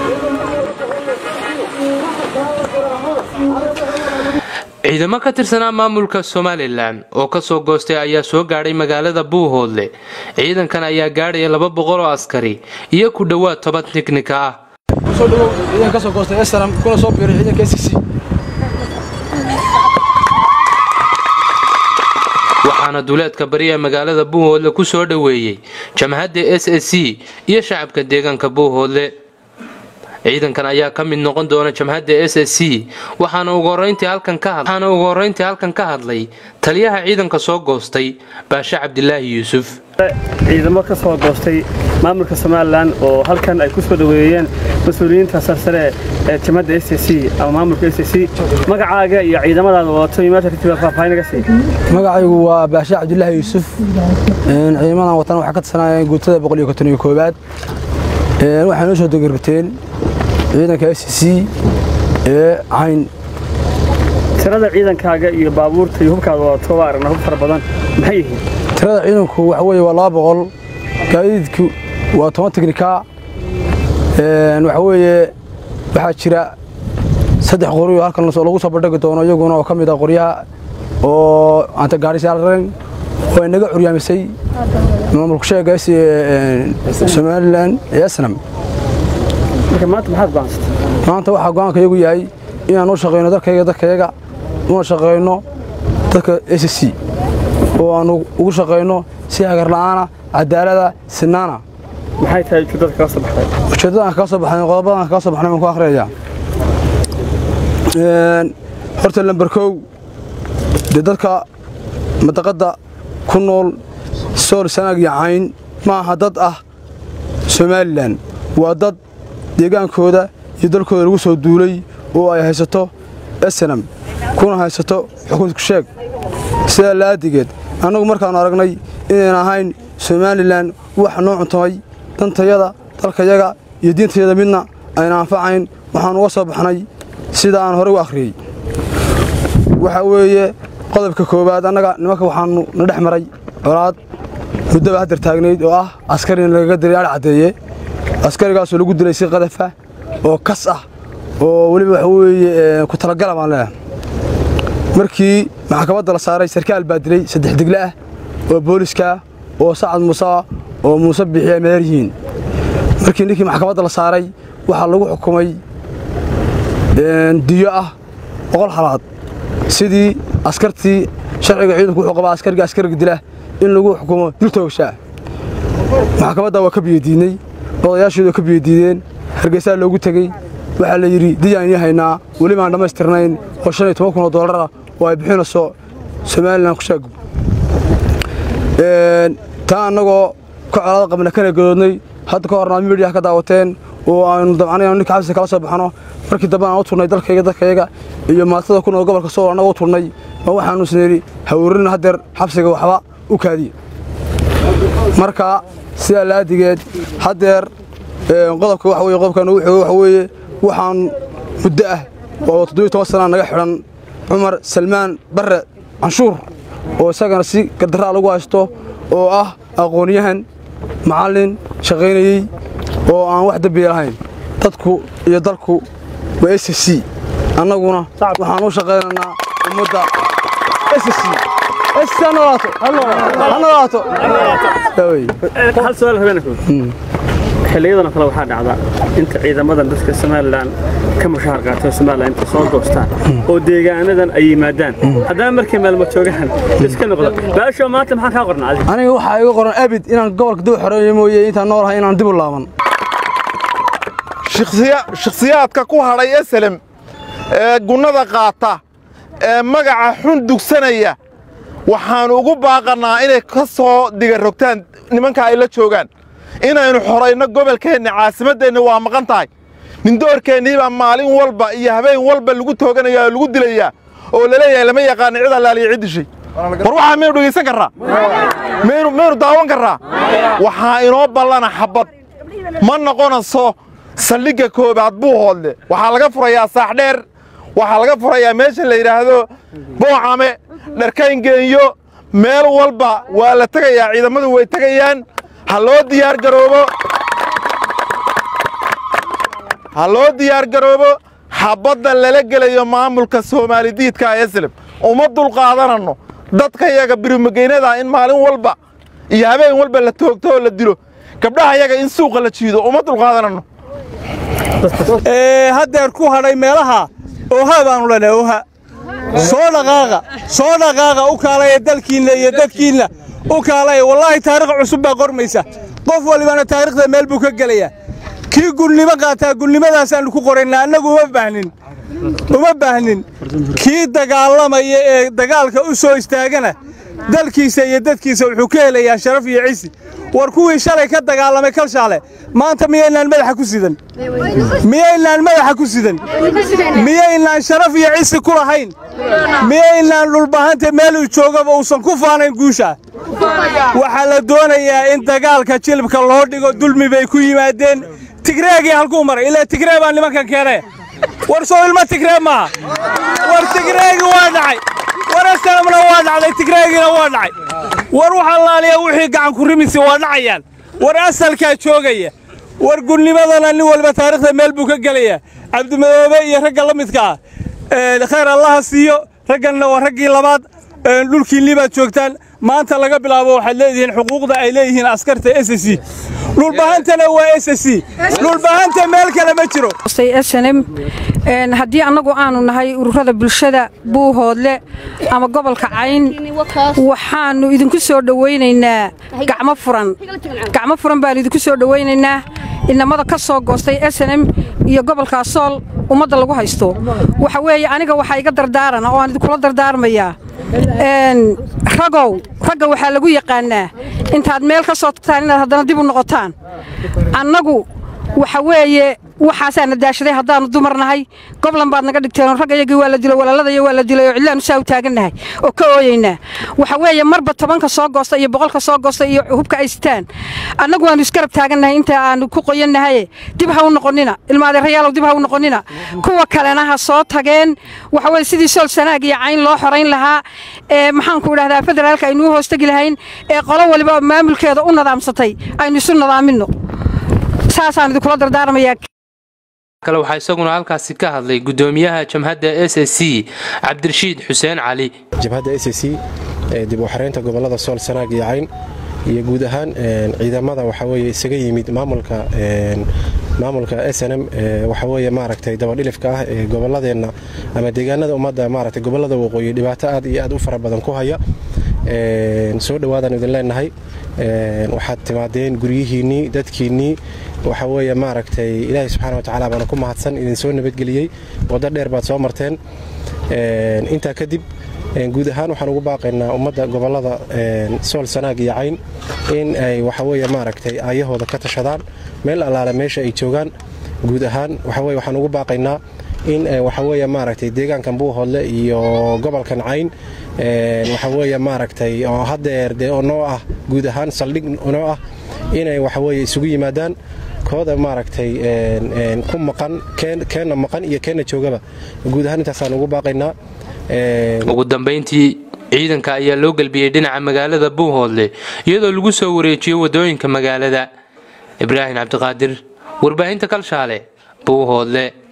ciidamo ka tirsanaa maamulka somalilan oo kasoo goostay ayaa soo gaadhay magaalada buuhoodle ciidankan ayaa gaadhaya laba boqol oo askari iyo ku dhowaad toban tiknika ah kusoo dhawow ciidan ka soo goostay esram kuna soo biiray ciidanka s c waxaana duleedka bari ee magaalada buuhoodle ku soo dhoweeyey jamhadda s s c iyo shacabka deegaanka buuhoodle ciidankan ayaa ka mid noqon doona jamhadda s s c waxaana ugu horeyntii halkan ka hadlay taliyaha ciidanka soo goostay baashe cabdilaahi yuusuf ciidamo ka soo goostay maamulka somalilan oo halkan ay ku soo dhoweeyeen mas-uuliyiinta sarsare ee jamhadda s c ama maamulka s c magacaaga iyo ciidamadaada wadato iyo meesha katiba faahfaahinaga sii magacaygu waa baashe cabdilaahi yuusuf ciidamadan watan waxaa ka tirsanayeen guutada boqol iyo konton iyo koowaad waxay noo soo dogorbateen ciidanka s c ee cayn tirada ciidankaaga iyo baabuurta iyo hubkaada wadato waa aragna hub fara badan maxay yihiin tirada ciidanku waxa weeye waa laba boqol gaadiidku waa toban tiknika waxa weeye waxaa jira saddex qoryo halkan lagu soo bandhigi doono iyaguna oo ka mid ah qoryaha oo anta gaadhisaararen oo inaga curyaamisay maamulku sheega somalilan ee asnam marka maanta maxaad go'aansatay maanta waxaa go'aanka iyagu yahay inaan u shaqayno dalkayga dadkayaga una shaqayno dadka s c oo aan ugu shaqayno si hagarla'aana cadaalada sinaana maxay tahay ujeeddada kaga soo baxday ujeeddada aan kaga soo baxnay qodobadan aan kaga soo baxnay waan ku akhriyaya horta lamber kow dee dadka madaqadda ku nool sool sanaag iyo cayn ma aha dad ah somalilan waa dad deegaankooda iyo dalkooda lagu soo duulay oo ay haysato esenam kuna haysato xukunku sheeg sidaa la'aadigeed annagu markaannu aragnay inayn ahayn somalilan wax noo cuntamay dantayada dalkayaga iyo diintayada midna ayna anfacayn waxaan uga soo baxnay sida aan horey u akhriyey waxaa weeye qodobka koowaad annaga nimanka waxaannu na dhex maray colaad muddaba haddar taagnayd oo ah askarina lagaga diray adh caddeeye askarigaasoo lagu dilay si qadafa oo kas ah oo weliba waxa weeye ku talagala baan leeyahay markii maxkamadda la saaray sarkaal baa dilay saddex digle ah oo booliska oo sacad muuse ah oo muuse bixi ay meher yihiin markii ninkii maxkamadda la saaray waxaa lagu xukumay diyo ah boqol halaad sidii askartii sharciga ciidanku wuxuu qabaa askariga askariga dila in lagu xukumo dil toogshaa maxkamadda waa ka biyadiidnay odayaashooda ka biyadiideen hargeysaa loogu tegey waxaa la yidhi diyaan ii haynaa weli baan dhammaystirnayn oo shan iyo toban kun oo dollar ah oo ay bixinayso somalilan kushaag taa annagoo ka colaada qabna kana gadoodnay hadda ka horna midiyaha ka daawateen oo aanu dabcanay anu ninka xabsiga kala soo baxno markii dambe aan u turnay dalkayga dadkayaga iyo maatada ku nool gobolka sool annaga u turnay ma waxaanu isnidhi hawrina haddeer xabsiga waxba u kaadiye marka sidaa laadigeed haddeer qodobka waxa weye qodobkan ugu xoogo waxa weeye waxaan muddo ah oo toddobiyo toban sanaa naga xidhan cumar salmaan barre canshuur oo isagana si gardaraa lagu haysto oo ah aqoonyahan macallin shaqaynayey oo aan wax dembiya lahayn dadku iyo dalku waa s c annaguna waxaan u shaqaynaynaa ummadda s c hal su-aal habeenku xilliyadan oo kale waxaa dhacda inta ciidamadan dadka somalilan ka mushaar qaatay somalilan inta soo goostaan oo deegaanadan ay yimaadaan haddana markii maalmo joogahan iska noqda baasho maanta maxaa kaa qorna adiga aniga waxaa iga qoran abid inaan gobolka dib u xoreeyo mooye intaan noolahay inaan dib u laaban shakhsiyaadka ku hadhay eselem ee gunnada qaata ee magaca xun dugsanaya waxaannu ugu baaqannaa inay ka soo digarrogtaan nimanka ay la joogaan inaynu xorayno gobolkeenna caasimaddeenna waa maqan tahay nindoorkeennii baa maalin walba iyo habeen walba lagu tooganayaa oo lagu dilayaa oo laleeyahay lama yaqaana cid allaaliya cid dishay war waxaa maynu dhegaysan karraa maynu daawan karraa waxaa inoo ballana xabbad ma noqonayso saldhigga koobaad buu hoodle waxaa laga furayaa saaxdheer waxaa laga furayaa meesha la yidhaahdo boocame dharkayngeeyo meel walba waa la tegayaa ciidamadu way tegayaan ha loo diyaar garoobo ha loo diyaargaroobo xabadda lala gelayo maamulka soomaalidiidka eslem uma dulqaadananno dadka yaga birimageynada in maalin walba iyo habeen walba la toogto oo la dilo gabdhaha yaga in suuqa la jiido uma dulqaadananno haddeer ku hadhay meelaha ooha baanu leenahay ooha soo dhaqaaqa soo dhaqaaqa u kaalaya dalkiinna iyo dadkiinna u kaalaya wallaahi taarikh cusub baa qormaysa qof walibana taarikhda meel buu ka gelayaa kii gulnimo qaataa gulnimadaasaan ku qoraynaa annagu uma baahnin uma baahnin kii dagaalamaya ee dagaalka u soo istaagana dalkiisa iyo dadkiisa wuxuu ka helayaa sharaf iyo cisi war kuwii shalay ka dagaalamay kalshaale maanta miyaynaan madaxa ku sidan miyaynaan madaxa ku sidan miyaynaan sharaf iyo cisi ku lahayn miyaynaan dhulbahanta meeluu joogaba uusan ku faanayn guusha waxaa la doonayaa in dagaalka jilibka loo dhigo dulmi bay ku yimaadeen tigreegii halkuu maray ilaa tigree baa nimankan keenee war soo ilmo tigree maaha war tigreegii waa dhacay war asalamna waa dhacday tigreegiina waa dhacay war waxa laaliya wixii gacan ku rimisi waa dhacayaan war asalkaa joogaya war gulnimadana nin walba taarikhda meel buu ka gelayaa cabdimadoobe iyo ragga la midka ah khayr allaha siiyo ragganna waa raggii labaad dhulkiinnii baad joogtaan maanta laga bilaabo waxaad leedihiin xuquuqda ay leeyihiin askarta s c dhulbahantana waa s c dhulbahanta meel kale ma jiro snm haddii annagu aanu nahay ururada bulshada buuhoodle ama gobolka cayn waxaannu idinku soo dhowaynaynaa gacmo furan gacmo furan baannu idinku soo dhowaynaynaa inamada ka soo goostay snm iyo gobolka sool ummadda lagu haysto waxa weeye aniga waxaa iga dardaarana oo aan idinkula dardaarmayaa ragow ragga waxaa lagu yaqaannaa intaad meel ka soo tagtaan inaad haddana dib u noqotaan annagu waxa weeye waxaasaana daashaday haddaannu dumar nahay goblan baad naga dhigteen raggayagii waa la dilay walaaladaya waa la dilay oo cidlaannu saa u taagannahay oo ka ooyaynaa waxa weeye marba tobanka soo goosta iyo boqolka soo goosta iyo hubka ay sitaan annagu waannu iskarab taagannahay inta aannu ku qoyannahaye dib ha u noqonnina ilmaadeerayaalow dib ha u noqonnina kuwa kalena ha soo tageen waxa weye sidii sool sanaag iyo cayn loo xorayn lahaa ee maxaanku idhahdaa federaalka aynuu hoostegi lahayn ee qolo waliba maamulkeeda u nadaamsatay aynu isu nadaaminno saasaan idinkula dardaarmayaa kale waxaa isaguna halkaasi ka hadlay gudoomiyaha jamhadda s s c cabdirashiid xuseen cali jabhadda s c dib u xareynta gobolada sool sanaag iyo cayn iyo guud ahaan ciidamada waxa weye isaga yimid maamulka maamulka s n m waxa weye maaragtay dabadhilifka ah ee goboladeenna ama deegaanada ummadda maaragtay gobolada waqooyi dhibaato aad iyo aad u fara badan ku haya soo dhowaadaan idin leenahay waxaad timaadeen guryihiinnii dadkiinnii waxa weeye maaragtay ilaahay subxana watacaala baana ku mahadsan idin soo nabadgeliyey waddo dheer baad soo marteen intaa kadib guud ahaan waxaan ugu baaqaynaa ummadda gobollada sool sanaag iyo cayn in ay waxaweye maaragtay aayahooda ka tashadaan meel allaale meesha ay joogaan guud ahaan waxaweye waxaan ugu baaqaynaa in waxaweye maaragtay deegaankan buuhoodle iyo gobolkan cayn waxaweye maaragtay oo haddeer dee oo noo ah guud ahaan saldhig noo ah inay waxaweye isugu yimaadaan kooda maaragtay ku maqan keenna maqan iyo keenna joogaba guud ahaan intaasaan ugu baaqaynaa ugu dambayntii ciidanka ayaa loo gelbiyey dhinaca magaalada buuhoodle iyadoo lagu soo wareejiyey waddooyinka magaalada ibraahim cabdiqaadir warbaahinta kalshaale buuhoodle